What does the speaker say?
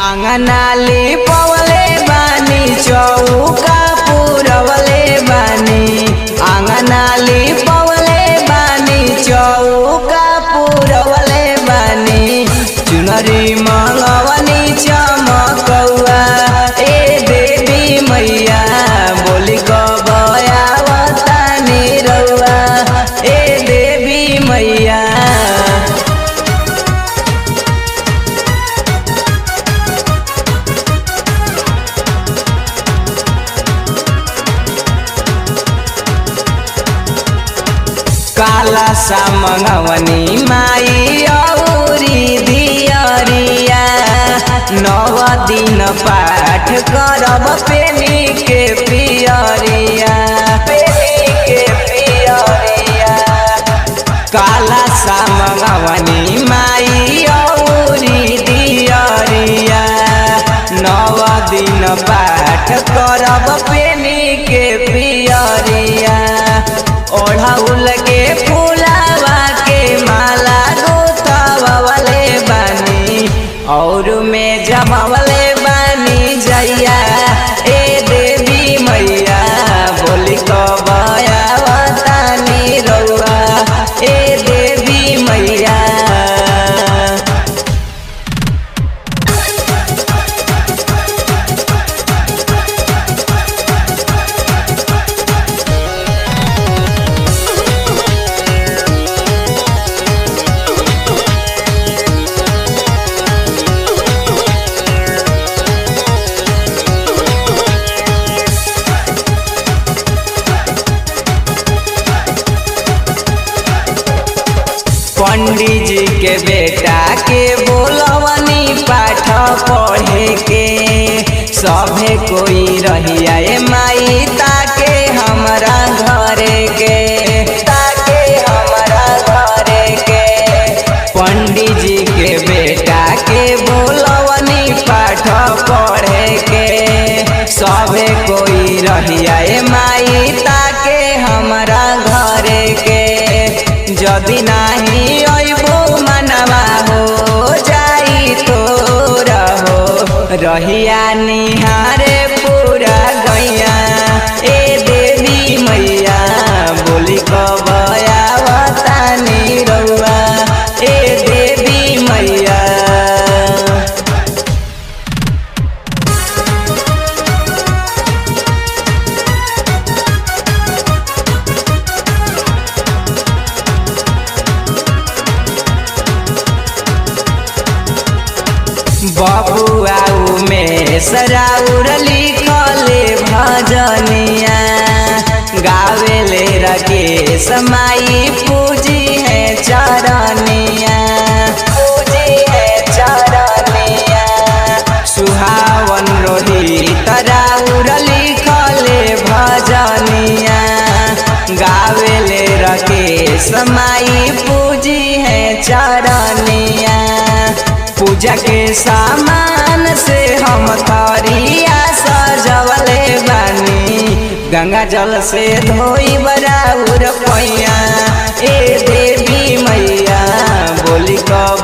आंगनाली पवले बानी चौका पुरवले बानी आंगनाली पवले बानी चौका पुरवले बानी चुनरी मंगवनी चमकौआ ए देवी मैया बोली गयावतानी रौआ ए देवी मैया काला सा मंगवनी माई औरी दियरिया नव दिन पाठ करब पेनी के पियरिया पेनी के पियरिया काला सा मंगवनी माई औरी दियरिया नव दिन पाठ करब पेनी के पियरिया ओढ़ौल के फूलावा के माला गुथवले बानी और में जमवले बानी जैया ए देवी मैया बोली कबयावतानी रौआ ए देवी मैया पंडित जी के बेटा के बोलवनी पाठ पढ़े के सभे कोई रहिया ए माई ताके हमरा घरे के ताके हमरा घरे के पंडित जी के बेटा के बोलवनी पाठ पढ़े के सभे कोई रहिया ए माई ताके हमरा घरे के जदि नाही अइबो मनवा हो जाई तो रहो रहिया निहारे पूरा गैया ए देवी मैया बोली कबयावतानी रौआ ए देवी मैया बबुआ में सराउर लिखले भजनिया गावेले रगे समाई पूजी है चरनिया पूजी है चरनिया सुहावन रोहित राउर लिखले भजनिया गावेले रगे समाई पूजी है चरनिया पूजा के सामान से हम थरिया सजवले बानी गंगा जल से धोई बराउर पैया ए देवी मैया बोली कब